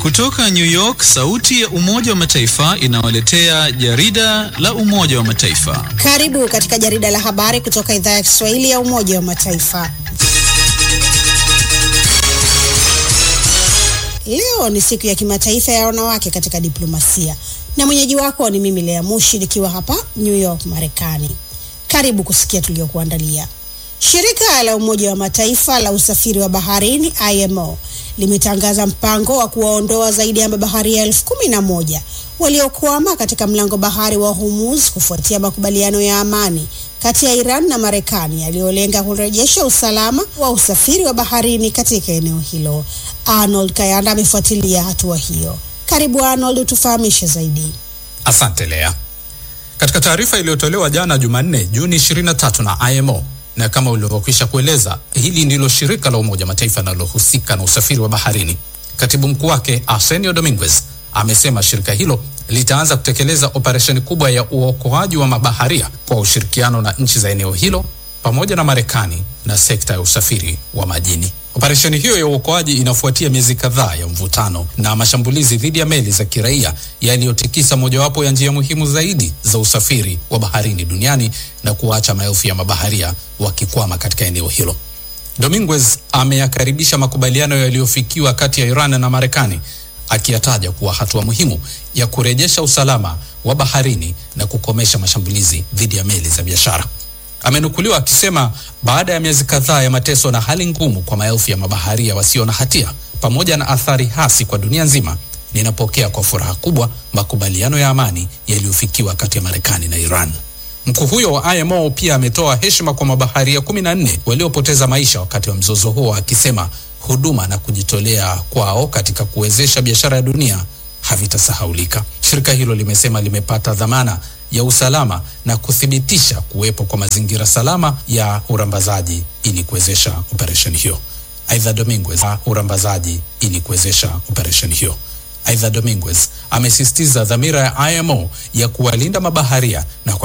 Kutoka New York, sauti ya Umoja wa Mataifa inawaletea jarida la Umoja wa Mataifa. Karibu katika jarida la habari kutoka idhaa ya Kiswahili ya Umoja wa Mataifa. Leo ni siku ya kimataifa ya wanawake katika diplomasia, na mwenyeji wako ni mimi Lea Mushi nikiwa hapa New York, Marekani. Karibu kusikia tuliokuandalia. Shirika la Umoja wa Mataifa la usafiri wa baharini IMO limetangaza mpango wa kuwaondoa zaidi ya mabaharia elfu kumi na moja waliokwama katika mlango bahari wa Hormuz kufuatia makubaliano ya amani kati ya Iran na Marekani yaliyolenga kurejesha usalama wa usafiri wa baharini katika eneo hilo. Arnold Kayanda amefuatilia hatua hiyo. Karibu Arnold, utufahamishe zaidi. Asante Lea. Katika taarifa iliyotolewa jana Jumanne, Juni 23 na IMO na kama ulivyokwisha kueleza, hili ndilo shirika la Umoja Mataifa linalohusika na usafiri wa baharini. Katibu mkuu wake Arsenio Dominguez amesema shirika hilo litaanza kutekeleza operesheni kubwa ya uokoaji wa mabaharia kwa ushirikiano na nchi za eneo hilo pamoja na Marekani na sekta ya usafiri wa majini. Operesheni hiyo ya uokoaji inafuatia miezi kadhaa ya mvutano na mashambulizi dhidi ya meli za kiraia yaliyotikisa mojawapo ya njia muhimu zaidi za usafiri wa baharini duniani na kuacha maelfu ya mabaharia wakikwama katika eneo hilo. Dominguez ameyakaribisha makubaliano yaliyofikiwa kati ya Iran na Marekani akiyataja kuwa hatua muhimu ya kurejesha usalama wa baharini na kukomesha mashambulizi dhidi ya meli za biashara. Amenukuliwa akisema baada ya miezi kadhaa ya mateso na hali ngumu kwa maelfu ya mabaharia wasio na hatia pamoja na athari hasi kwa dunia nzima, ninapokea kwa furaha kubwa makubaliano ya amani yaliyofikiwa kati ya Marekani na Iran. Mkuu huyo wa IMO pia ametoa heshima kwa mabaharia kumi na nne waliopoteza maisha wakati wa mzozo huo, akisema huduma na kujitolea kwao katika kuwezesha biashara ya dunia havitasahaulika. Shirika hilo limesema limepata dhamana ya usalama na kuthibitisha kuwepo kwa mazingira salama ya urambazaji ili kuwezesha operesheni hiyo. Aidha, Dominguez urambazaji ili kuwezesha operesheni hiyo. Aidha, Dominguez amesisitiza dhamira ya IMO ya kuwalinda mabaharia na